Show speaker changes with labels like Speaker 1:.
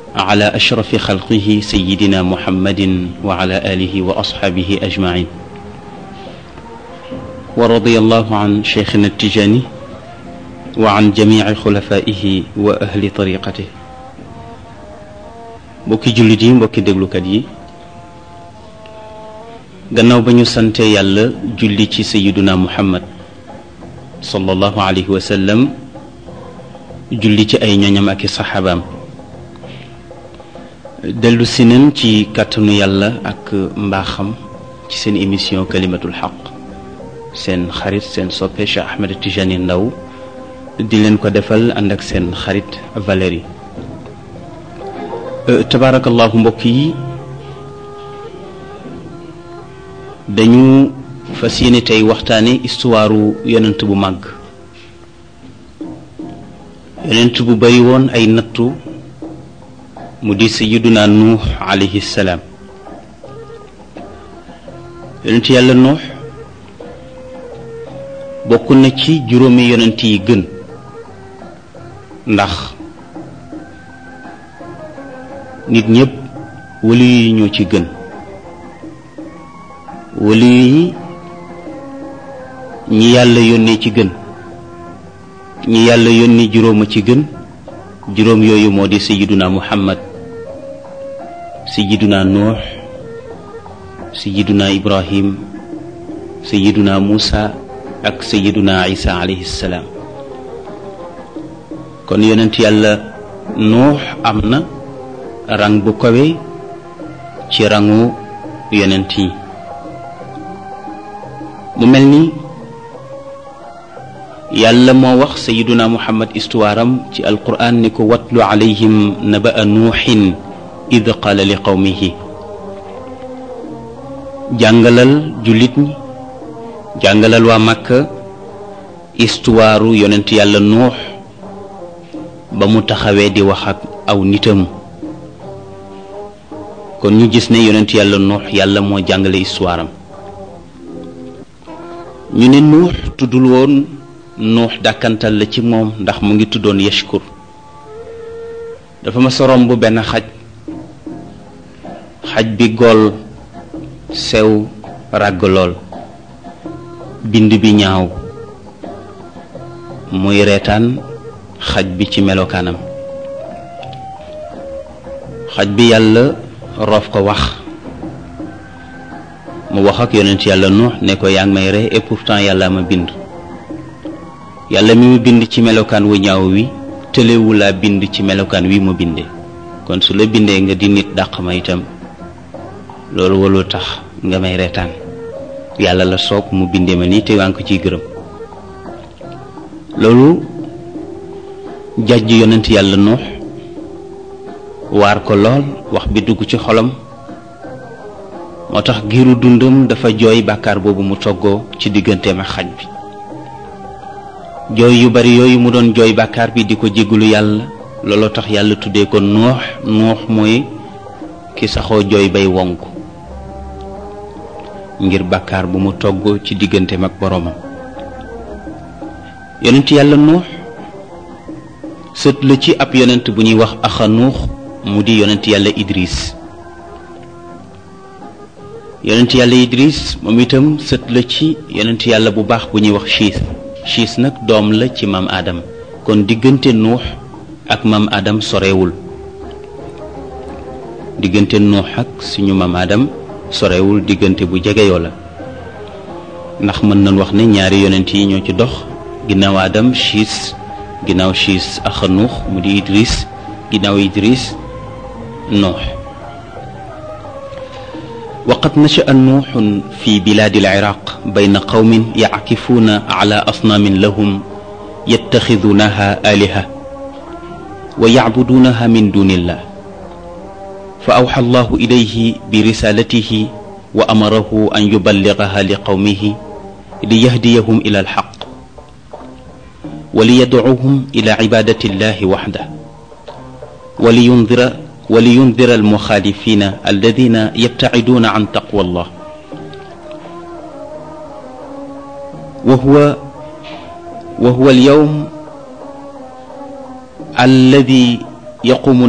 Speaker 1: على أشرف خلقه سيدنا محمد وعلى آله وأصحابه أجمعين ورضي الله عن شيخنا التجاني وعن جميع خلفائه وأهل طريقته mbokki jullit yi mbokki déglukat yi gannaaw ba ñu sante yàlla julli ci sayiduna muhammad sallallahu alayhi wa sallam julli ci ay ñoñam ak i saxaabaam dellu si nañ ci kàttanu yàlla ak mbaaxam ci seen émission kalimatul xaq seen xarit seen soppe Cheikh Ahmed Tijani Ndaw di leen ko defal ànd ak seen xarit Valérie tabaarakallahu mbokk yi dañu fas yéene tey waxtaane histoire yonent bu màgg yonent bu bari woon ay nattu mu di sayyiduna nuux alayhi salaam yonent yàlla nuux bokk na ci juróomi yonent yi gën ndax nit ñépp wali yi ñoo ci gën wali yi ñi yàlla yónnee ci gën ñi yàlla yónni juróom a ci gën juróom yooyu moo di sayiduna muhammad sayiduna nuux sayiduna ibrahim sayiduna muusa ak sayiduna isa alayhi salaam kon yonent yàlla nuux am na rang bu kawe ci rangu yonent yi mu mel ni yàlla moo wax sayiduna muhammad histoire am ci alquran ni ko watlu alayhim naba'a nuuxin id qaala li qawmihi jàngalal jullit ñi jàngalal waa màkka histoire yonent yàlla nuux ba mu taxawee di wax ak aw nitam kon ñu gis ne yonent yàlla nuux yàlla moo jàngale histoire am ñu ne nuux tuddul woon nuux dàkkantal la ci moom ndax mu ngi tuddoon yashkur dafa ma sorom bu benn xaj xaj bi gool sew ràgg lool bind bi ñaaw muy reetaan xaj bi ci melokaanam xaj bi yàlla roof ko wax mu wax ak yonent yàlla nuux ne ko yaa ngi may ree et pourtant yàlla ma bind yàlla mi mu bind ci melokaan wu ñaaw wi tëlewu laa bind ci melokaan wi mu bindee kon su la bindee nga di nit dàq ma itam loolu walul tax nga may reetaan yàlla la soob mu bindee ma nii te waa ngi ko ciy gërëm loolu jàjj yonent yàlla nuux waar ko lool wax bi dugg ci xolam moo tax giiru dundam dafa jooy bàkkaar boobu mu toggoo ci digganteem ak xaj bi jooy yu bari yooyu mu doon jooy bàkkaar bi di ko jéggalu yàlla looloo tax yàlla tuddee ko nuux nuux mooy ki saxoo jooy bay wonk ngir bàkkaar bu mu toggoo ci digganteem ak boroomam yonent yàlla nuux sët la ci ab yonent bu ñuy wax axa nuux mu di yonent yàlla idris yonent yàlla idris moom itam sët la ci yonent yàlla bu baax bu ñuy wax chiis chiis nag doom la ci maam aadam kon diggante nuux ak maam aadam sorewul diggante nuux ak suñu maam aadam sorewul diggante bu jegeyoo la ndax mën nañ wax ne ñaari yonent yi ñoo ci dox ginnaaw aadam chiis ginnaaw chiis axa nuux mu di idris ginnaaw idris nuux وقد نشأ نوح في بلاد العراق بين قوم يعكفون على أصنام لهم يتخذونها آلهة ويعبدونها من دون الله فأوحى الله إليه برسالته وأمره أن يبلغها لقومه ليهديهم إلى الحق وليدعوهم إلى عبادة الله وحده ولينذر ولينذر المخالفين الذين يبتعدون عن تقوى الله وهو وهو اليوم الذي يقوم